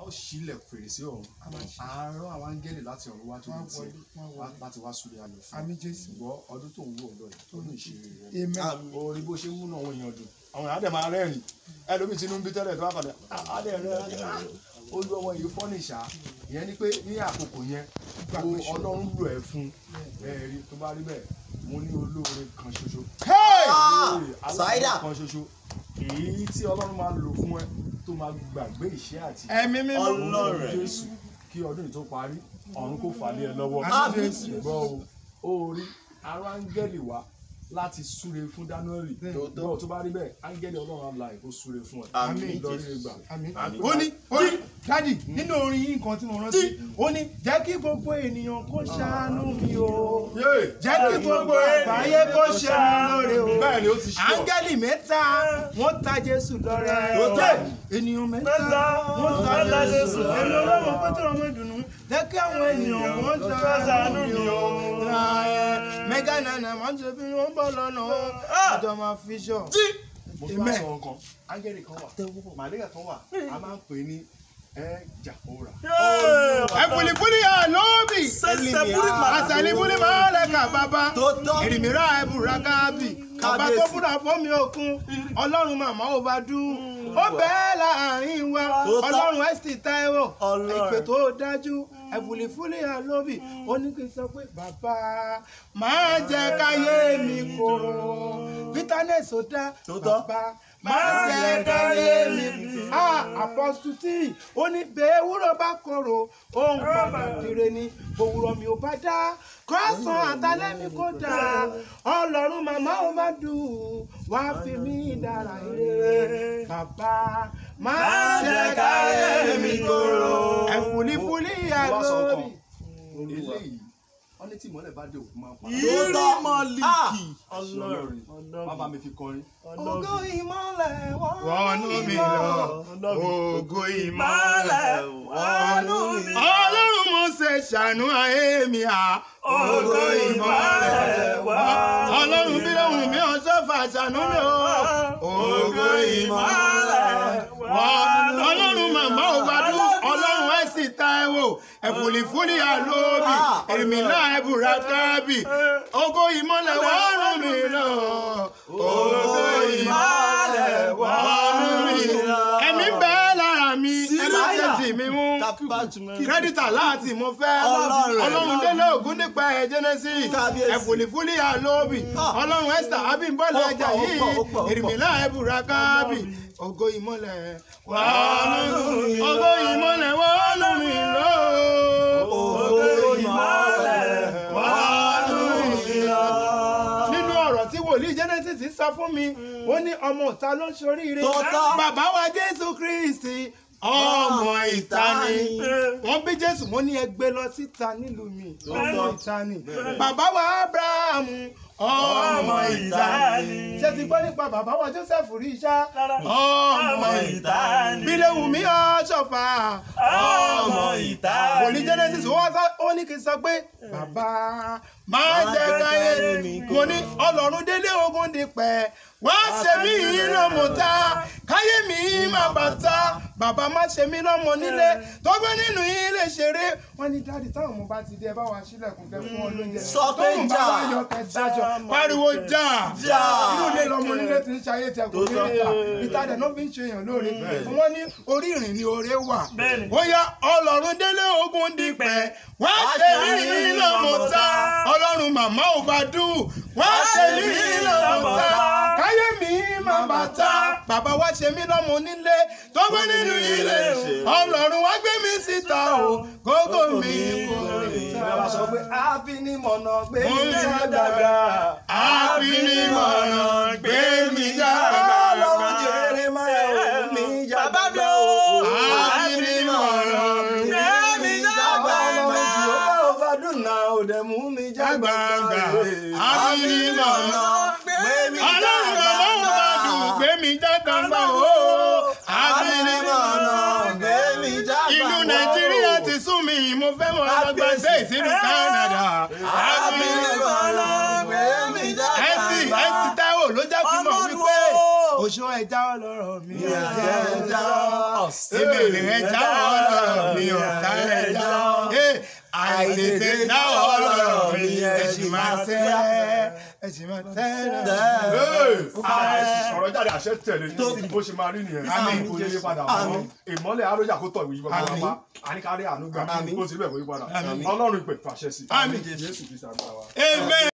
ó ṣílẹ̀ fèrèsé ọ̀run àárọ̀ àwọn áńgẹ́lì láti ọ̀run wá tó Wọ́n ní tiẹ̀ wọlé, wọ́n wá- wọlé. láti wá súre ayọ̀ fún Àmín Jésù. ṣùgbọ́n ọdún tó ń wò lọ yìí tó ní ìṣeré rẹ Amen. orí bó ṣe ń múnú àwọn èèyàn dùn àwọn èèyàn á dẹ̀ máa rẹ́rìn ẹlòmíì tí inú ń bí tẹ́lẹ̀ tó bá kàn dé á dẹ̀ rẹ́ olú ọmọ yìí fọ́nìṣà ìyẹn ni pé ní àkókò yẹn o ọlọ́run lò ẹ́ fún ẹ̀rí tó bá rí bẹ́ẹ̀ mo ní olóore kan ṣoṣo olóore Ṣáídà. aláàbò kan ṣoṣo èyí tí ọlọ́run máa lò fún ẹ tó máa gbàgbé ìṣẹ́ àti Ẹ̀mí mímọ́. Ọlọ́run. jésù kí ọdún yìí tó parí ọ̀run kò fà lé ẹ lọ́wọ́ Àmín. ṣùgbọ́n o ó rí ara áńgẹ́lì wá láti súre fún dáníẹ́lì Tòótọ́. bọ́ọ̀ tó bá rí bẹ́ẹ̀ áńgẹ́lì ọlọ́run àlà ìkó súre fún ẹ Àmín. lórí ìgbà Àmín. Àmín. ó ní ó ní dádì nínú orin yìí nǹkan tí mo rántí ó ní jẹ́ kí gbogbo ènìyàn kó ṣàánú mi o jẹ́ kí gbogbo àgbáyé kó ṣe mí lóore o bẹ́ẹ̀ ni ó ti ṣe ọ́. áńgẹ́lì mẹ́ta wọ́n ta jésù lọ́rẹ Tòótọ́. ènìyàn mẹ́ta wọ́n ta jésù èmi ọlọ́run pétérò ọmọ ìdùnnú jẹ́ kí àwọn ènìyàn wọ́n ṣàánú mi o mẹ́gà nànà máa ń ṣe bí wọ́n bọ̀ lọ́nà o àjọ máa fi ṣọ. mo tún wá Amen. sọ nǹkan áńgẹ́lì kan wà màlẹ́kà kan wà a máa ń pè ní ẹ jàpóra ẹ̀fùlìfùlì àlóbì àṣàlìfùlì máa lẹ́ka bàbá Tòótọ́. èrìmírà ẹ̀bùrà káàbì bàbá tó fúnra fọ́mi òkun ọlọ́run màmá ò bá dùn ó bẹ́ẹ̀ láàrin wa Tòótọ́. ọlọ́run ẹ̀sì táíwò Ọlọ́run. ìpè tó dájú ẹ̀fùlìfùlì àlóbì ó ní kí n sọ pé bàbá máa jẹ́ káyé mi kóró bitterness ò dá Tòótọ́. bàbá máa jẹ́ káyé mi ah apọ́sù tí ó ní bẹ́ẹ̀ wúrọ̀ bá korò ohun pàtàkì ni òwúrọ̀ mi ò bá dá kọ́sàn àtàlẹ́ mi kò dá ọlọ́run màmá ò má dùn wá fi mí dára ire bàbá máa jẹ́ káyé mi kóró ẹ̀fúlífúlí mo wá sọ àlórí. nǹkan eléyìí wọ́n ní tí ìmọ́lẹ̀ bá dé òkú máa ń pa Tòótọ́. ọlọ́run má bá mi fi kọrin ògo ìmọ́lẹ̀ wọnú mi lọ ògo ìmọ́lẹ̀ wọnú mi lọ. ọlọ́run mo ṣe ṣàánú ayé mi à ògo ìmọ́lẹ̀ ọlọ́run bí lóhùn mi ò sọ́fà ṣàánú mi ò ògo ìmọ́lẹ̀ ọlọ́run màmá ò gbádùn ọlọ́run ẹ̀ sì ta ẹ wò ẹ̀fùlìfúlì àlóbì èmìlá ẹ̀bùrà kábì ògo ìmọ́lẹ̀ wọ́ọ́rùn mi lọ ògo ìmọ́lẹ̀ wọ́ọ́rùn mi lọ ẹ̀mí bẹ́ẹ̀ lára mi ẹ̀mí tẹ̀sí mi mú kírẹ́dítà láti mo fẹ́ Ọlọ́run. ọlọ́run délé ògún nípa ẹ̀ genesis Kábíyèsí. ẹ̀fùlìfúlì àlóbì Ah. ọlọ́run esther abímbọ́lá Ó pọ̀, ẹja ó yìí pọ̀, ó pọ̀, ó pọ̀. èrìmìlá ẹ̀bùrà kábì ògo ìmọ́lẹ̀ wọ́ọ́rùn mi ògo ìmọ́lẹ̀ wọ́ọ́rùn mi lọ Ògo ìmọ́lẹ̀ wọ́ọ́rùn mi lọ nínú ọ̀rọ̀ tí wòlíì genesis sọ fún mi ó ní ọmọ ìta ló ń ṣoríire Tòótọ́. bàbá wa jésù kristi ọmọ ìta ni wọ́n bí jésù wọ́n ní ẹgbẹ́ lọ síta nílùú mi ọmọ ìta ni bàbá wa abrahamu ọmọ ìta ni ṣé ti gbọ́ nípa bàbá wa joseph rí iṣá ọmọ ìta ni bílẹ̀wùmí ọ̀ṣọ́fà ọmọ ìta ni wòlíì genesis wọ́n sọ ó ní kí n sọ pé bàbá máa jẹ́ káyé mo ní ọlọ́run délé ogun dípẹ́ wá ṣe mí lọ́mọ ta káyé mi má bà ta bàbá má ṣe mí lọ́mọ nílé tó gbé nínú ilé ṣeré wọ́n ní dáàdi táwọn ọmọ bá ti dé ẹ bá wa sílẹ̀kùn kẹ fún wọn lóúnjẹ Sọ pé tóun bá jà. wá yọ kẹ dájọ pariwo jà Jà. inú ilé lọmọ nílé ti ń ṣayé tẹ kò ní ìta ìta dẹ̀ náà fi ń ṣe èèyàn lóore wọ́n ní orí ìrìn ni oore wà ó yá ọlọ́run délé ogun dípẹ́ wá ṣe mí lọ́mọ ta ọlọ́run màmá ò bá dùn wá ṣe mí lọ́mọ ta káyé mi má bà ta bàbá wá ṣe mí lọ́mọ nílé tó gbé nínú ilé ọlọ́run wá gbé mi síta o gógó mi kò lè ta. ẹ máa sọ pé àfinimọ̀nà gbé Mo mi ń já dàgbà. dàgbà àfinimọ̀nà gbé mi dàgbà. ọlọ́run jèrè máa ò mi já dàgbà o àfinimọ̀nà gbé mi dàgbà. ọlọ́run jìhóbá ò bá dùn náà ò dẹ̀ mú mi já Gbàgbà, gbàgbà àfinimọ̀nà gbé mi ọlọ́run bàbá ò bá dùn gbé mi dàgbà o. àfinimọ̀nà gbé mi já gbàgbà ìlú nàìjíríà ti sún mi mo fẹ́ mọ ọlọ́gbọ́n ṣe ìsìlú canada. àfinimọ̀nà gbé mi já ẹ̀sì gbàgbà. ẹ̀sì táwọ̀ ló jẹ́ kí n mọ̀ wípé òṣù ẹja ọlọ́rọ̀ mi. ẹja ìbéèrè ẹja ọlọ́rọ̀ ẹ̀yin ọ̀tá ẹ̀dá ẹ̀ àìtètè dáwọ́ ọlọ́rọ̀ mi ẹ̀ sì máa tẹ́ ẹ̀ sì máa tẹ́ Hey! ọ̀rọ̀ jáde àṣẹ tẹ̀lé bó ṣe máa rí nìyẹn Àmín. kò yé padà mọ́ ìmọ́lẹ̀ arójà kó tọ̀ ìwé yí bàbá Àmín. wa àníkárí àánú gbà Àmín. kó sì bẹ̀ kó yí padà Àmín. ọlọ́run ìpè fàṣẹ sí Àmín. jésù kristu àgbà wa. amen.